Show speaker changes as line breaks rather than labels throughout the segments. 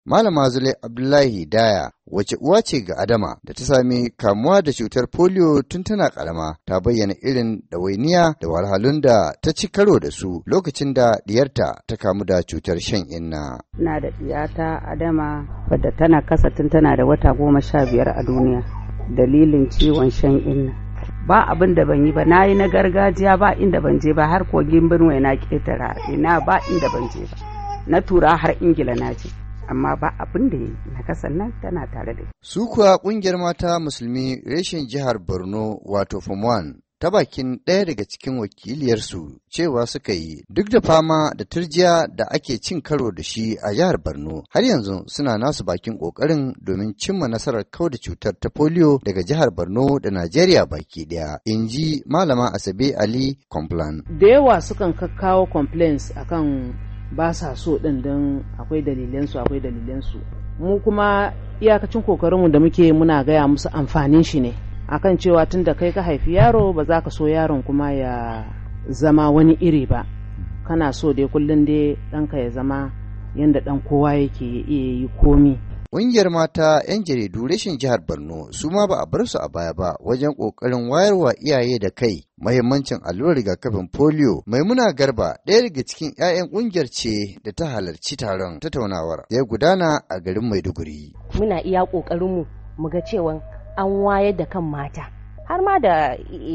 Malama Zule Abdullahi Daya wace uwa ce ga Adama da ta sami kamuwa da cutar polio tun tana karama ta bayyana irin ɗawainiya da wahalhalun da ta ci karo da su lokacin da diyarta ta kamu da cutar shan inna.
Na da diyata Adama wadda tana kasa tun tana da wata goma sha biyar a duniya dalilin ciwon shan inna. Ba abin da ban yi ba na yi na gargajiya ba inda ban je ba har kogin Benue na ketara ina ba inda ban je ba. Na tura har Ingila na je. amma ba abin da yi na kasan nan tana tare da
Su kuwa kungiyar mata musulmi reshen jihar Borno wato Form ta bakin ɗaya daga cikin wakiliyarsu cewa suka yi duk da fama da turjiya da ake cin karo da shi a jihar Borno har yanzu suna nasu bakin ƙoƙarin domin cimma nasarar kau da cutar ta polio daga jihar Borno da Najeriya baki ɗaya in ji malama Asabe Ali Complan.
Da yawa sukan kakkawo complaints akan ba sa so ɗin don akwai dalilansu akwai dalilansu mu kuma iyakacin kokarinmu da muke muna gaya musu amfanin shi ne akan cewa tun da kai ka haifi yaro ba za ka so yaron kuma ya zama wani iri ba kana so dai kullum dai ɗanka ya zama yadda ɗan kowa yake iya yi komi
Ƙungiyar mata 'yan jaridu rashin jihar Borno su ma ba a bar su a baya ba wajen ƙoƙarin wayarwa iyaye da kai mahimmancin allurar rigakafin polio. Maimuna Garba ɗaya daga cikin 'ya'yan ƙungiyar ce da ta halarci taron tattaunawar da ya gudana a garin Maiduguri.
Muna iya ƙoƙarinmu mu ga cewa an wayar da kan mata har ma da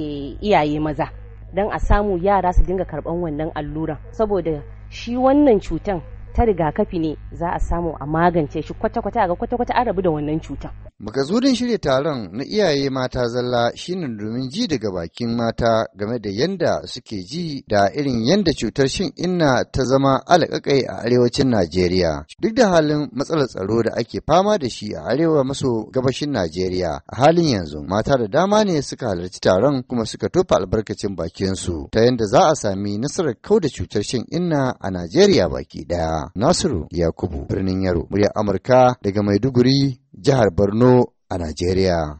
iyaye maza don a samu yara su dinga karɓan wannan alluran saboda shi wannan cutan ta rigakafi ne za a samu a magance shi kwata-kwata ga kwata-kwata an rabu da wannan cutan.
Makasudin shirya taron na iyaye mata zalla shine domin ji daga bakin mata game da yanda suke ji da irin yanda cutar shin inna ta zama alaƙaƙai a arewacin Najeriya. Duk da halin matsalar tsaro da ake fama da shi a arewa maso gabashin Najeriya a halin yanzu mata da dama ne suka halarci taron kuma suka tofa albarkacin bakinsu ta yanda za a sami nasarar kau da cutar shin inna a Najeriya baki ɗaya. Nasiru Yakubu birnin Yaro, muryar Amurka daga Maiduguri, jihar Borno a Najeriya.